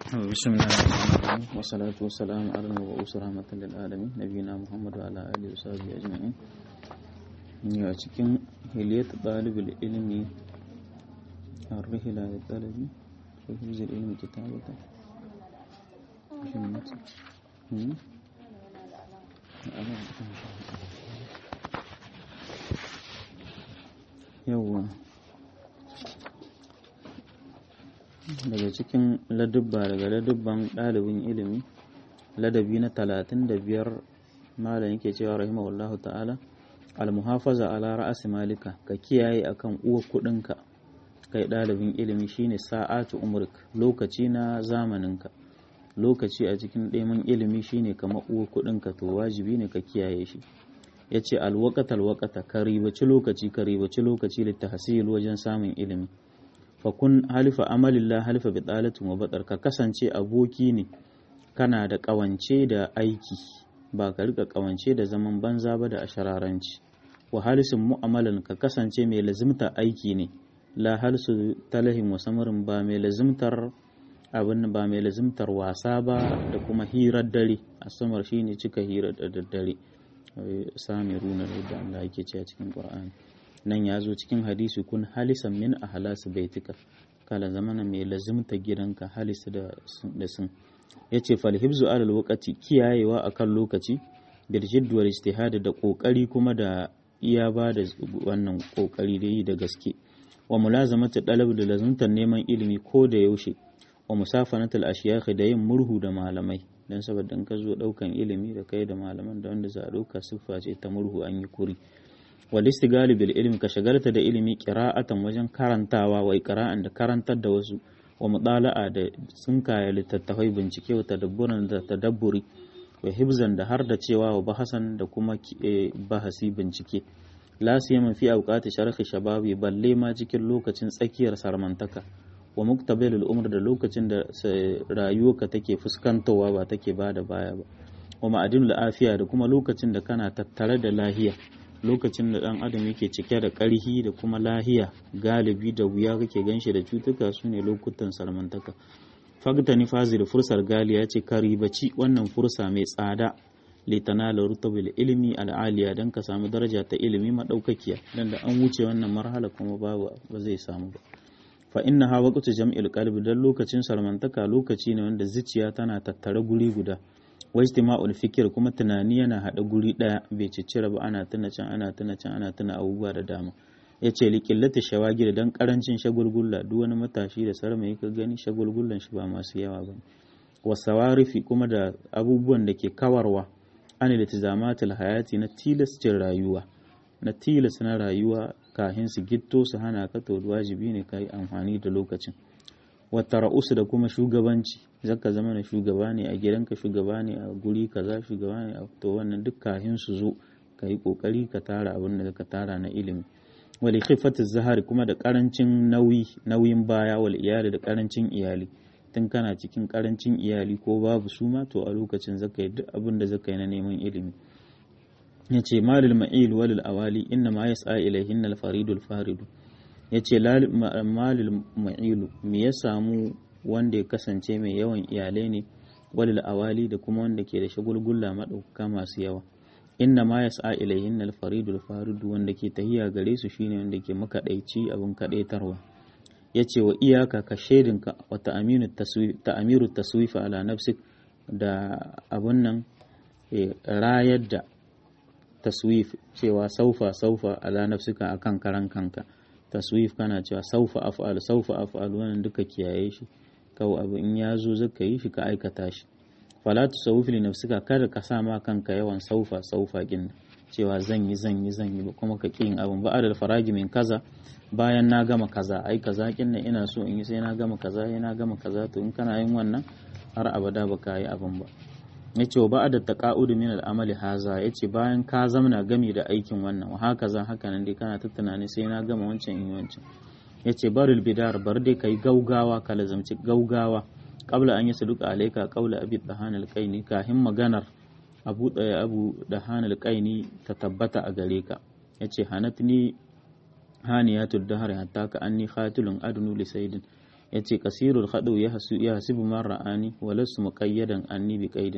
بسم الله الرحمن الرحيم والصلاة والسلام على المبعوث رحمة للعالمين نبينا محمد وعلى آله وصحبه أجمعين a cikin hiliyat ɗalibul ilmi الرحلة للطلب في حفظ العلم كتابة yawwa daga cikin ladubba daga ladubban ɗalibin ilimi ladabi na talatin da biyar malam yake cewa rahimahullahu ta'ala almuhafaza ala ra'asi malika ka kiyaye akan uwa kudinka kai ɗalibin ilimi shine sa'atu umrik lokaci na zamaninka lokaci a cikin ɗaiman ilimi shine kamar uwa kudinka to wajibi ne ka kiyaye shi ya ce alwakata alwakata ka ribaci lokaci ka ribaci lokaci littahsil wajen samun ilimi fakun halifa amalillah halifa bi ɗalatin wa batsar ka kasance aboki ne kana da ƙawance da aiki ba ka rika ƙawance da zaman banza ba da ashararanci wa halisin mu'amalan ka kasance mai lazimta aiki ne la halsu talahin wa samarin ba mai lazimtar abin ba mai lazimtar wasa ba da kuma hirar dare a samar shine cika hirar da daddare sami runar da Allah yake ce a cikin Qur'ani nan ya zo cikin hadisi kun halisan min a halasu baitika kala zamana mai lazimta gidanka halis da sun ya ce falhibzu alal wakati kiyayewa akan lokaci da jidduwar ijtihadi da kokari kuma da iya ba da wannan kokari da yi da gaske wa mulazamatu dalab da lazimtar neman ilimi ko da yaushe wa musafanatul ashiyakh da yin murhu da malamai dan saboda in ka zo daukan ilimi da kai da malaman da wanda za a dauka siffa ce ta murhu an yi kuri wal istigali bil ilmi ka shagalta da ilimi qira'atan wajen karantawa wa iqra'an da karantar da wasu wa mudala'a da tsinkaya littattafai bincike wa tadabburan da tadabburi wa hibzan da har da cewa wa bahasan da kuma bahasi bincike la siyama fi awqati sharhi shababi balle ma cikin lokacin tsakiyar sarmantaka wa muktabalul umr da lokacin da rayuwarka take fuskantowa ba take bada baya ba wa ma'adinul afiya da kuma lokacin da kana tattare da lahiya lokacin da dan adam yake cike da ƙarhi da kuma lahiya galibi da wuya kake ganshi da cutuka su ne lokutan salmantaka fagtani fazil fursar galiya ce ka ribaci wannan fursa mai tsada litanala rutabil ilmi al'aliya dan ka samu daraja ta ilimi madaukakiya dan da an wuce wannan marhala kuma babu ba zai samu ba fa inna ha waqtu jam'il qalbi dan lokacin salmantaka lokaci ne wanda zuciya tana tattare guri guda wajtima'ul fikir kuma tunani yana haɗa guri ɗaya bai ciccire ba ana tuna can ana tuna can ana tuna abubuwa da dama ya ce liƙillata shawagi da dan ƙarancin shagulgulla duk wani matashi da sarmai ka gani shagulgullan shi ba masu yawa ba wasawarifi kuma da abubuwan da ke kawarwa an iltizamatul hayati na tilascin rayuwa na tilas na rayuwa kahin su gitto su hana ka to wajibi ne ka yi amfani da lokacin wata ra'usu da kuma shugabanci zaka zama na shugaba ne a gidanka shugaba ne a guri kaza shugaba ne a to wannan duk kahin su zo ka yi kokari ka tara abin da ka tara na ilimi wal khifatu zahari kuma da karancin nauyi nauyin baya wal iyali da karancin iyali tun kana cikin karancin iyali ko babu su ma to a lokacin zaka yi duk abin da zaka yi na neman ilimi yace malil ma'il walil awali inna ma yas'a ilayhin al faridul faridu ya ce malil ma'ilu me ya samu wanda ya kasance mai yawan iyalai ne walil awali da kuma wanda ke da shagulgulla maɗauka masu yawa inna ma ya sa ilayhin alfaridul faridu wanda ke tahiya gare su shine wanda ke makaɗaici abin kaɗaitarwa ya ce wa iyaka ka shaidinka wa ta'amiru taswifa ala nafsik da abun nan rayar da taswif cewa saufa saufa ala nafsika akan karan kanka taswif kana cewa saufa af'al saufa af'al wannan duka kiyaye shi kawai abu in ya zo zaka yi shi ka aikata shi fala tusawwif li nafsika kada ka sa ma kanka yawan saufa saufa kin cewa zan yi zan yi zan yi ba kuma ka kin abun ba adal faragi min kaza bayan na gama kaza ai kaza kin nan ina so in yi sai na gama kaza sai na gama kaza to in kana yin wannan har abada ba ka yi abun ba yace wa ba'da taqa'ud min al-amali haza yace bayan ka zamana gami da aikin wannan wa haka zan haka nan dai kana ta tunani sai na gama wancan in wancan yace baril bidar bar dai kai gaugawa ka lazamci gaugawa qabla an yasduqa alayka qawla abi dahan al-qaini kahin maganar abu daya abu dahan al-qaini ta tabbata a gare ka yace hanatni haniyatud dahr hatta ka anni khatilun adnu li sayyidin yace kasirul khadu ya hasu ya hasibu man ra'ani wa lasu muqayyadan anni bi qaidin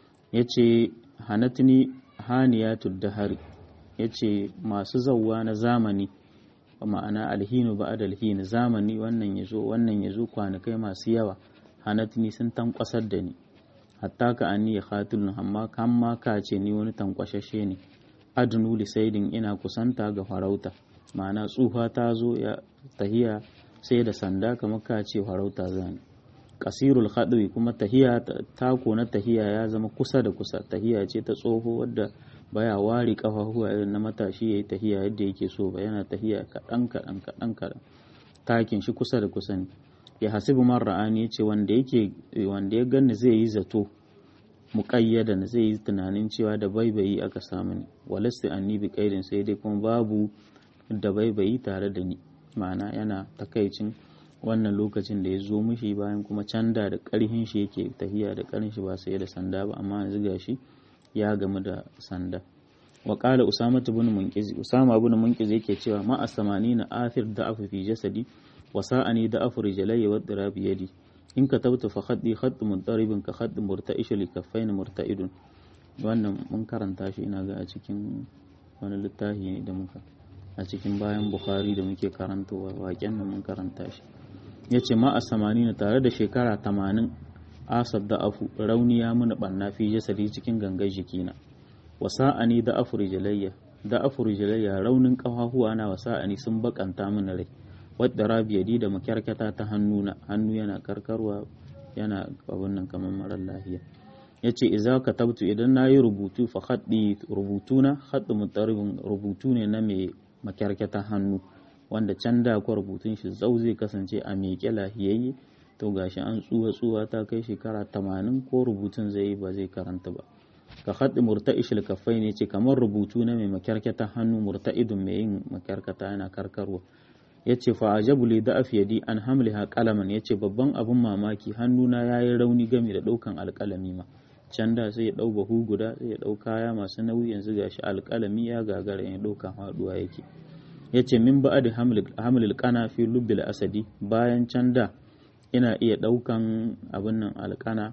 yace hanatni haniyatud dahari yace masu zawwa na zamani ma'ana alhinu ba'da alhin zamani wannan yazo wannan yazo kwanakai masu yawa hanatni sun tankwasar da ni hatta ka anni ya khatulun amma kan ma ka ce ni wani tankwashashe ne adnu li saidin ina kusanta ga farauta ma'ana tsufa ta zo ya tahiya sai da sanda kamar ka ce farauta zani kasirul khadwi kuma tahiya tako na tahiya ya zama kusa da kusa tahiya ce ta tsoho wadda baya wari kafafuwa irin na matashi yayi tahiya yadda yake so ba yana tahiya kaɗan kaɗan kaɗan kaɗan takin shi kusa da kusa ne ya hasibu man ra'ani yace wanda yake wanda ya ganni zai yi zato muqayyadan zai yi tunanin cewa da baibayi aka samu ni walasti anni bi qaidin sai dai kuma babu da baibayi tare da ni ma'ana yana takaicin wannan lokacin da ya zo mishi bayan kuma canda da ƙarhin shi yake tahiya da ƙarhin shi ba sai da sanda ba amma yanzu gashi ya gamu da sanda wa qala usama ibn munqiz usama ibn munqiz yake cewa ma asamani na athir da afu fi jasadi wa sa'ani da afu rijalayya wa dirabi yadi in katabtu fa khaddi khadd muntaribin ka khadd murta'ish li kaffain murta'idun wannan mun karanta shi ina ga a cikin wani littafi ne da muka a cikin bayan bukhari da muke karantowa waken nan mun karanta shi ya ce ma a samani tare da shekara tamanin asar da afu rauni ya muni ɓanna fi jasadi cikin gangar jikina wasa'ani da afu rijalayya da afu rijalayya raunin ƙafafuwa na wasa'ani sun bakanta mini rai wadda rabiyadi da makyarkata ta hannuna hannu yana karkarwa yana abin nan kamar marar lahiya ya ce iza ka tabtu idan na yi rubutu fa haɗi rubutuna haɗi mutaribin rubutu ne na mai makyarkata hannu wanda can da kwa rubutun shi zau zai kasance a miƙe lahiyayye to gashi an tsuwa tsuwa ta kai shekara tamanin ko rubutun zai yi ba zai karanta ba ka haɗi murta'ishil kafai ne ce kamar rubutu na mai makyarkata hannu murta'idun mai yin makyarkata yana karkarwa ya ce fa ajabu li da afiyadi an hamliha kalaman ya ce babban abin mamaki hannuna ya yi rauni game da ɗaukan alƙalami ma can da sai ya ɗau bahu guda sai ya ɗau kaya masu nauyi yanzu gashi alƙalami ya gagara ya ɗauka haɗuwa yake ya ce min ba da hamlil kana fi lubbil asadi bayan can da ina iya ɗaukan abin nan alƙana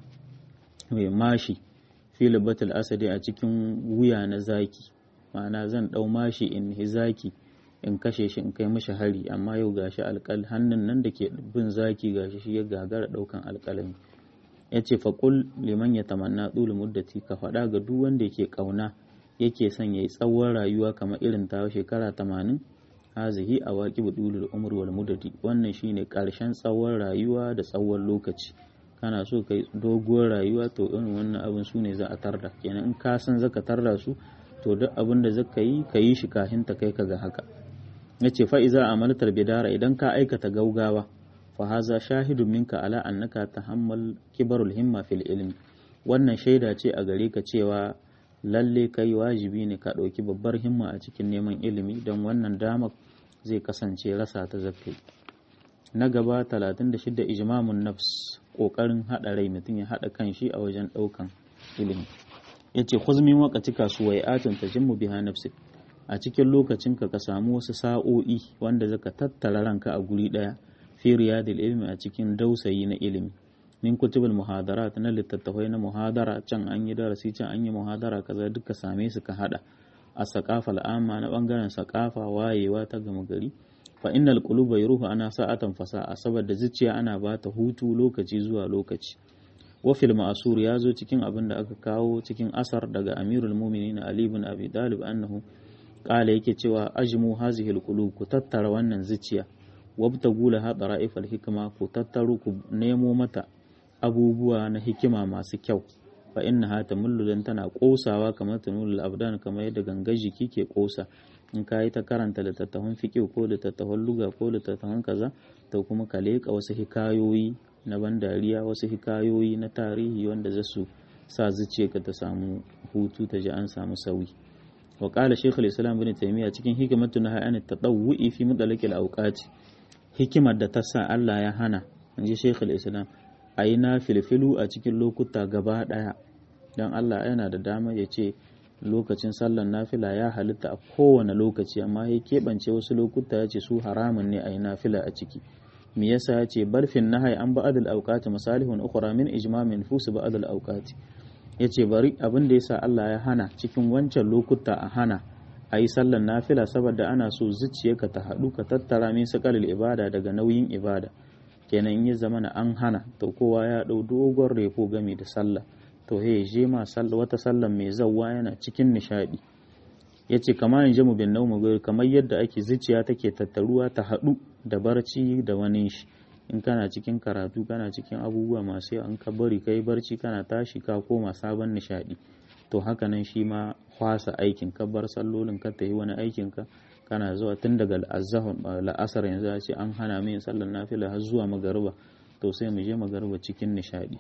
mai mashi fi lubbatul asadi a cikin wuya na zaki ma'ana zan ɗau mashi in hi zaki in kashe shi in kai mashi hari amma yau gashi alƙal hannun nan da ke bin zaki gashi shi ya gagara ɗaukan alƙalami ya ce faƙul liman ya tamanna tsulu muddati ka faɗa ga duk wanda yake ƙauna yake son ya yi tsawon rayuwa kamar irin ta shekara tamanin hazihi a waƙi budulul umar wal mudadi wannan shine ƙarshen tsawon rayuwa da tsawon lokaci kana so kai doguwar rayuwa to irin wannan abin su ne za a tarda kenan in ka san zaka tarda su to duk abin da zaka yi ka yi shi kafin ta kai ka ga haka yace fa iza amaltar bidara idan ka aikata gaugawa fa haza shahidun minka ala annaka tahammal kibarul himma fil ilmi wannan shaida ce a gare ka cewa lalle kai wajibi ne ka ɗauki babbar himma a cikin neman ilimi don wannan damar zai kasance rasa ta zakai na gaba 36 ijmamun nafs ƙoƙarin haɗa rai mutum ya haɗa kan shi a wajen ɗaukan ilimi ya ce huzmin wakaci kasuwai atun ta jimmu biha nafsi a cikin lokacinka ka samu wasu sa'o'i wanda zaka tattara ranka a guri ɗaya fi riyadil ilmi a cikin dausayi na ilimi min kutubul muhadarat na littattafai na muhadara can an yi darasi can an yi muhadara kaza duka same su ka hada a sakafa al'amma na bangaren sakafa wayewa ta gama gari fa innal quluba yuruhu ana sa'atan fasa'a saboda zuciya ana ba ta hutu lokaci zuwa lokaci wa fil ma'sur ya zo cikin abin da aka kawo cikin asar daga amirul mu'minin ali ibn abi talib annahu qala yake cewa ajmu hazihi al ku tattara wannan zuciya wabtagu laha dara'ifal hikma ku tattaro ku nemo mata abubuwa na hikima masu kyau fa inna ha tamullu dan tana kosawa kamar tanulul abdan kamar yadda gangar jiki ke kosa in ka yi ta karanta littattafan fiqh ko littattafan luga ko littattafan kaza to kuma ka leka wasu hikayoyi na ban dariya wasu hikayoyi na tarihi wanda za su sa zuciyarka ta samu hutu ta ji an samu sauyi wa qala shaykh al-islam ibn taymiyyah cikin hikmatu na hayani tadawwi fi mudalakil awqati hikimar da ta sa Allah ya hana inji shaykh al-islam a yi na filfilu a cikin lokuta gaba ɗaya don Allah yana da dama ya ce lokacin sallan nafila ya halitta a kowane lokaci amma ya keɓance wasu lokuta ya ce su haramun ne a yi nafila a ciki me yasa ya ce barfin nahai an ba'ad al-awqati masalihun ukhra min ijmamin nufus ba'ad al-awqati yace bari abin da yasa Allah ya hana cikin wancan lokuta a hana a yi sallar nafila saboda ana so zuciyarka ta haɗu ka tattara min sakalil ibada daga nauyin ibada kenan in ya zama na an hana to kowa ya ɗau dogon refo game da sallah to he je ma wata sallar mai zawwa yana cikin nishaɗi ya ce kama in jamu bin naumu gari kamar yadda ake zuciya take tattaruwa ta haɗu da barci da wani shi in kana cikin karatu kana cikin abubuwa masu yawa in ka bari kai barci kana tashi ka koma sabon nishaɗi to haka nan shi ma kwasa aikin ka bar sallolin ka ta yi wani aikin ka kana zuwa tun daga la'asar yanzu a ce an hana min sallar nafila har zuwa magariba to sai mu je magariba cikin nishadi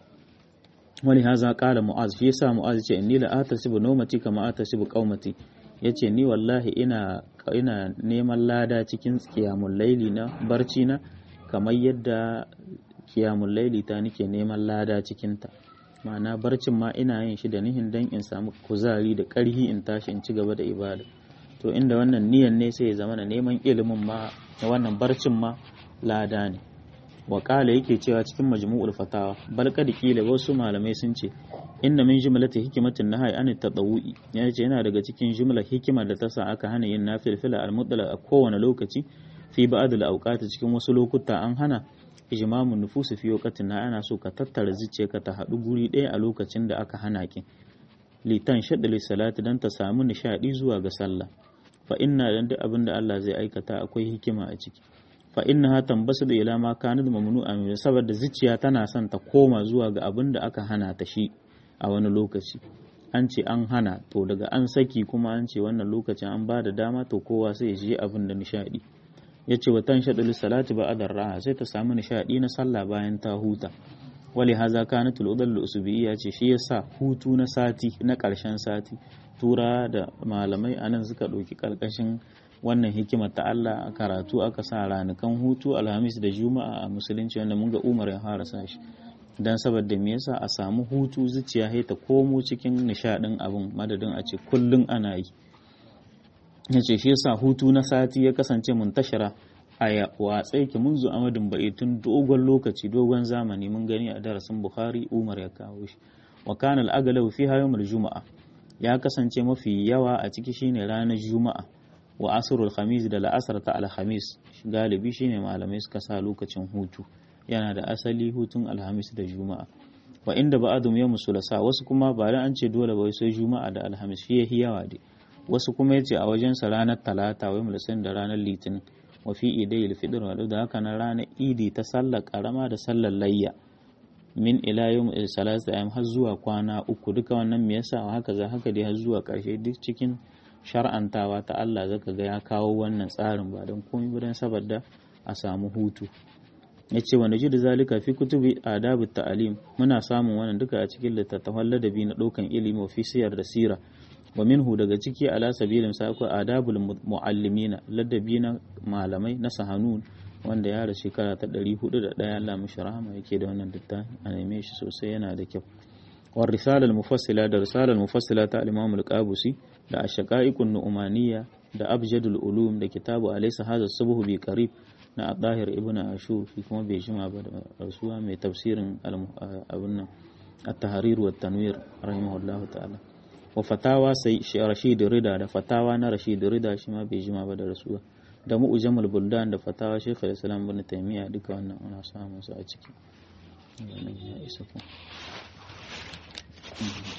wani haza kala mu'az shi yasa mu'az ce inni la atasibu nawmati kama atasibu qaumati yace ni wallahi ina ina neman lada cikin qiyamul laili na barci na kamar yadda qiyamul laili ta nike neman lada cikin ta ma'ana barcin ma ina yin shi da nihin dan in samu kuzari da ƙarhi in tashi in ci gaba da ibada to inda wannan niyan ne sai ya zama na neman ilimin ma na wannan barcin ma lada ne wa yake cewa cikin majmu'ul fatawa bal kad kila wasu malamai sun ce inna min jumlati hikimatin nahai an tadawu'i ya ce yana daga cikin jumla hikima da ta sa aka hana yin nafilfila al mutlaq a kowane lokaci fi ba'd al awqat cikin wasu lokuta an hana ijmamun nufusi fi waqtin na ana so ka tattara zuciyarka ta haɗu guri ɗaya a lokacin da aka hana ki litan shadda salati dan ta samu nishadi zuwa ga sallah fa inna dan duk abin da Allah zai aikata akwai hikima a ciki fa innaha tambasu ila ma kanat mamnu'a min saboda zuciya tana son ta koma zuwa ga abin da aka hana ta shi a wani lokaci an ce an hana to daga an saki kuma an ce wannan lokacin an ba da dama to kowa sai ya je abin da nishadi ya ce watan shaɗul salati ba adar raha sai ta samu nishaɗi na sallah bayan ta huta wali haza kanat al usubiyya ce shi yasa hutu na sati na ƙarshen sati tura da malamai anan suka ɗauki ƙarƙashin wannan hikimar ta Allah a karatu aka sa ranukan hutu alhamis da juma'a a musulunci wanda mun ga umar ya fara sa shi dan saboda me yasa a samu hutu zuciya sai ta komo cikin nishaɗin abin madadin a ce kullun ana yi ya ce shi yasa hutu na sati ya kasance muntashara a watsai ki munzu amadin bai tun dogon lokaci dogon zamani mun gani a darasin bukhari umar ya kawo shi wa kana al-aglabu fi yawmul juma'a ya kasance mafi yawa a ciki shine ranar juma'a wa asrul khamis da la'asar ta alhamis galibi shine malamai suka sa lokacin hutu yana da asali hutun alhamis da juma'a wa inda ba'adum yawmus sulasa wasu kuma ba dan an ce dole ba sai juma'a da alhamis shi yahi yawa dai wasu kuma yace a wajensa ranar talata wai mulasin da ranar litinin wa fi idayil fitr wa da haka na ranar idi ta sallar karama da sallar layya min ila yawm salasa ayyam har zuwa kwana uku duka wannan me yasa haka za haka dai har zuwa karshe duk cikin shar'antawa ta Allah zaka ga ya kawo wannan tsarin ba don komai ba don saboda a samu hutu yace wa najidu zalika fi kutubi adabut ta'alim muna samun wannan duka a cikin littattafan ladabi na ɗaukan ilimi wa fi siyar da sira wa minhu daga ciki ala sabilin sa akwai adabul muallimina ladabi na malamai na sahanun wanda ya rasu shekara ta 401 Allah mishi rahama yake da wannan littafi a neme shi sosai yana da kyau wa risalal mufassila da risalal mufassila ta al-Imam al-Qabusi da ash-shaqaiqun nu'maniyya da abjadul ulum da kitabu alaysa hadha subhu bi qarib na Adahir ibn Ashur shi kuma bai jima ba da rasuwa mai tafsirin abun nan at-tahrir wa tanwir rahimahullahu ta'ala wa fatawa sai Rashid Rida da fatawa na Rashid Rida shi ma bai jima ba da rasuwa da mu'jamul buldan da fatawa Sheikh al-Islam ibn Taymiyyah duka wannan ana samun su a ciki ya isa ku